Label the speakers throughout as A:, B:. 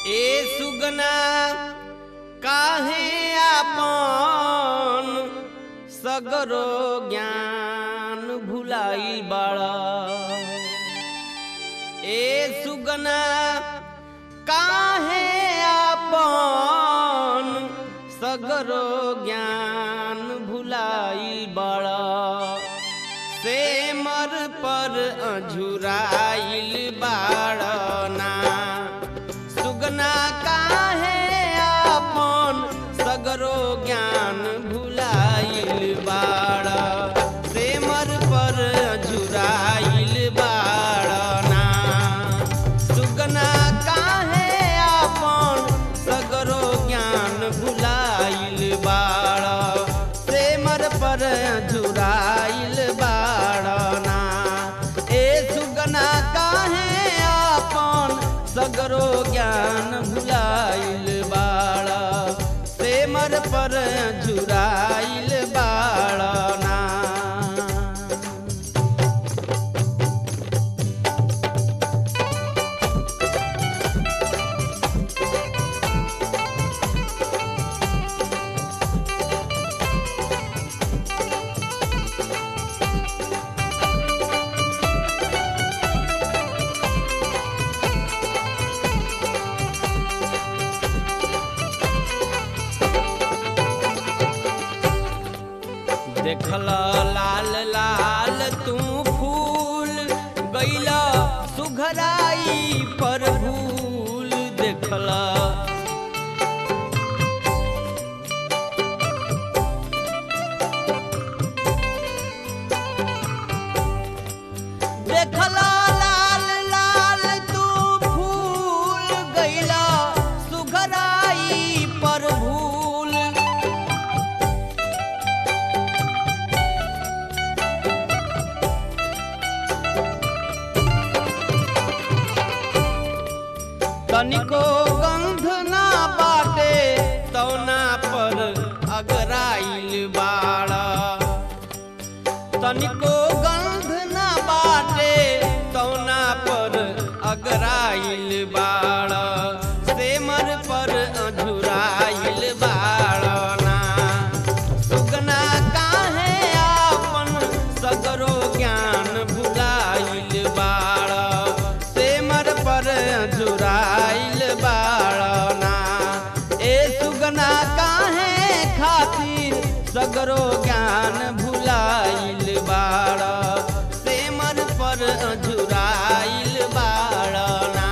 A: ए सुगना काहे आपन सगरो ज्ञान भुलाई बाड़ा ए सुगना काहे आपन सगरो ज्ञान भुलाई बाड़ा से मर पर अझुराइल बाड़ना सुगना काहे आपन सगरो ज्ञान भुलाइल बाड़ से मर पर अझुराइल बाड़ना सुगना काहे आपन सगरो ज्ञान भुलाइल बाड़ से मर पर अझुराइल बाड़ना ए सुगना काहे आपन सगरो ज्ञान भुलाइल बाड़ा से मर पर झुराइल बाड़ना देखल लाल लाल तू फूल गैला सुघराई पर भूल देखला देखला लाल लाल तू फूल गैला सुघराई पर भूल तनिको गंध ना बाटे तौना पर अगराइल बाड़ा तनिको गंध ना बाटे तौना पर अगराइल बाड़ा सेमर पर अझुराइल बाड़ना सुगना काहे आपन सगरो ज्ञान भुलाइल बाड़ा सेमर पर अझुराइल बाड़ना ए सुगना काहे खातिर सगरो ज्ञान भुलाइल बाड़ा सेमर पर अझुराइल बाड़ना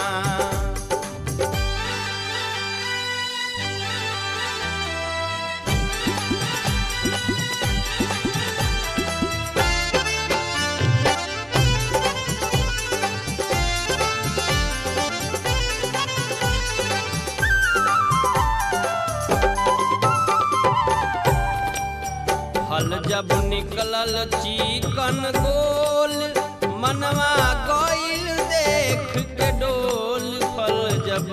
A: फल जब निकलल चिकन गोल मनवा गइल देख के डोल फल जब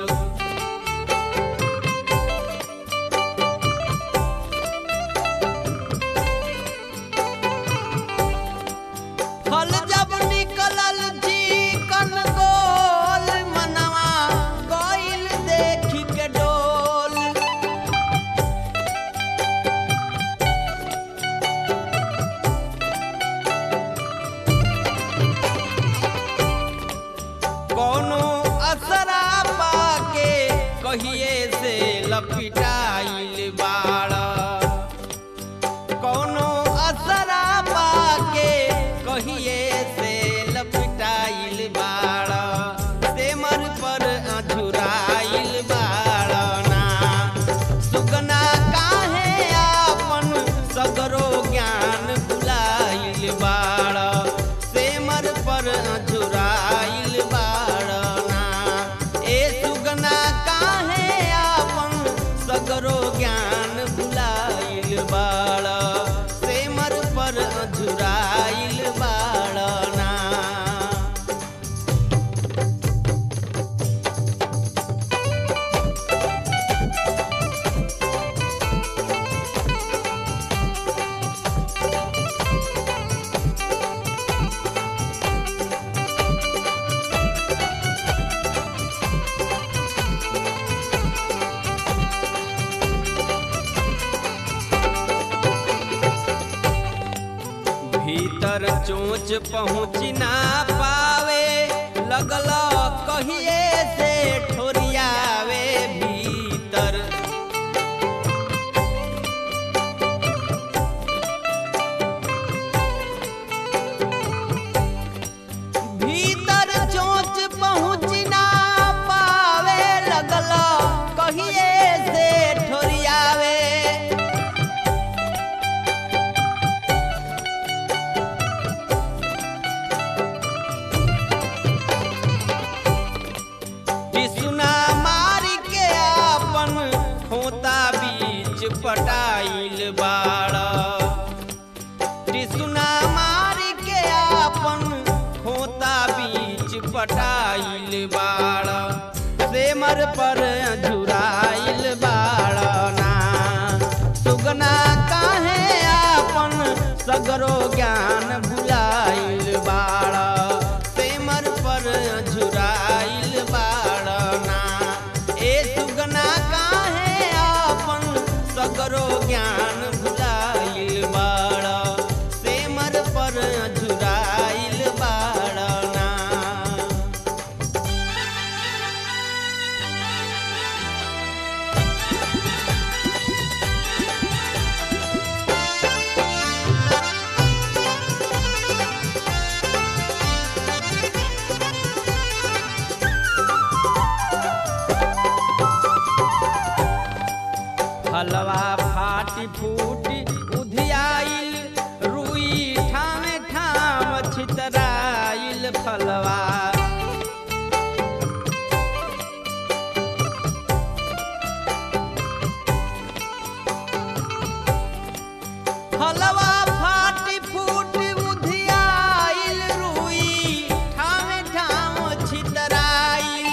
A: फल जब निकलल चिकन गोल मनवा गइल देख के डोल कौनो असरा पाके कहिए से लपिटाइल बाड़ा कौनो असरा पाके कहिए से लपिटाइल बाड़ा सेमर पर अझुराइल बाड़ना सुगना काहे आपन सगरो ज्ञान भुलाइल बाड़ा सेमर पर अझुराइल बाड़ना ए सुगना काहे आपन चोच पहुँच ना पावे लगल कहिए से ठोरियावे भीतर भीतर चोच पहुँच ना पावे लगल कहिए से ठोरियावे टिसुना मार के आपन खोता बीच पटाइल बाड़ा टिसुना मार के आपन खोता बीच पटाइल बाड़ा सेमर पर झुराइल बाड़ा ना सुगना काहे आपन सगरो ज्ञान भुलाइल बाड़ा सेमर पर झुराइल बाड़ा ना ए सुगना काहे आपन सगरो ज्ञान भुलाइल बाड़ा सेमर पर झुराइल बाड़ा ना हलवा फाटी फूटी उधियाइल रुई ठामे ठाम छितराइल फलवा हलवा फाटी फूटी उधियाइल रुई ठामे ठाम छितराइल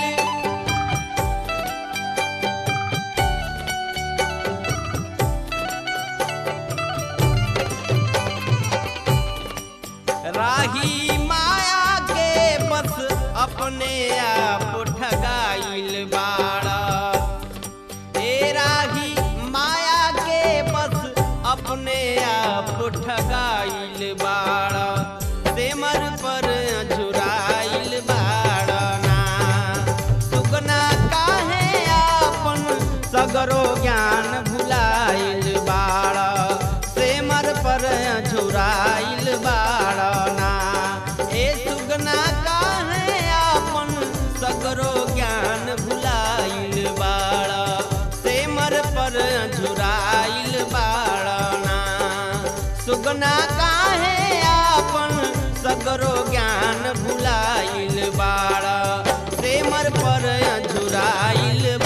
A: राही माया के बस अपने आप ठगाइल बाड़ा ए राही माया के बस अपने आप ठगाइल बाड़ा सेमर पर झुराइल बाड़ा ना सुगना काहे आपन सगरो ज्ञान भुलाइल बाड़ा सेमर पर झुराइल बाड़ा ना ए सुगना काहे आपन सगरो ज्ञान भुलाइल बाड़ा सेमर पर झुराइल बाड़ा ना सुगना काहे आपन सगरो ज्ञान भुलाइल बाड़ा सेमर पर झुराइल